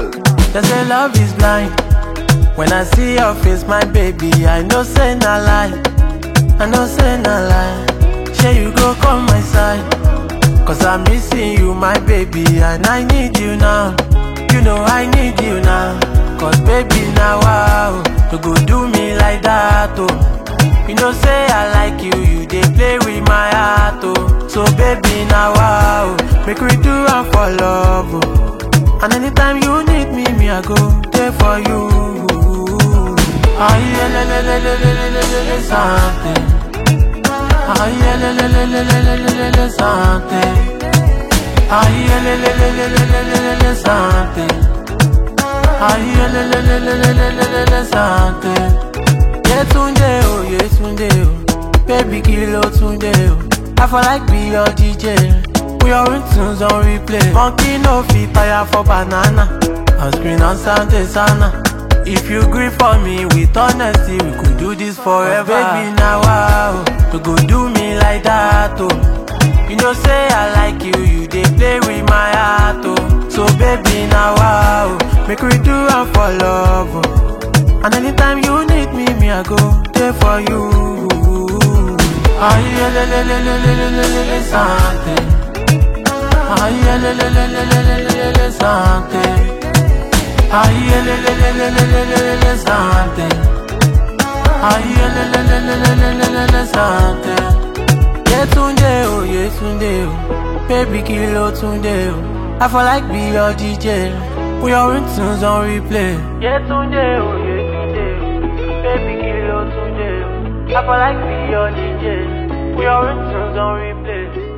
They say love is blind. When I see your face, my baby, I know say na lie. I know say na lie. Say you go come my side. Cause I'm missing you, my baby, and I need you now. You know I need you now. Cause baby, now wow, you go do me like that, oh. You know say I like you, you dey play with my heart, oh. So baby, now wow, make we do am for love, oh. And anytime you need me, me I go there for you. Aye, le le le le le le le le le something. Aye, le le le le le le le le le something. Aye, le le le le le le le le le something. Aye, le le le le le le le le le something. Yetunde o, Yetunde o, baby kilo Tunde o. I for like be your DJ. We are in tunes on replay. Monkey no fit tire for banana. On screen on Sunday sana. If you gree for me with honesty, we could do this forever. Baby, now wow, you go do me like that, oh. You know say I like you, you dey play with my heart, oh. So baby, now wow, make we do am for love, oh. And anytime you need me, me I go there for you. Aye, le le le le le le le le le something. Aye, le le le le le le le le le something. Aye, le le le le le le le le le something. Aye, le le le le le le le le le something. Yetunde o, Yetunde o, baby kilo Tunde o. I for like be your DJ. We are in tunes on replay. Yetunde o, Yetunde o, baby kilo Tunde o. I for like be your DJ. We are in tunes on replay.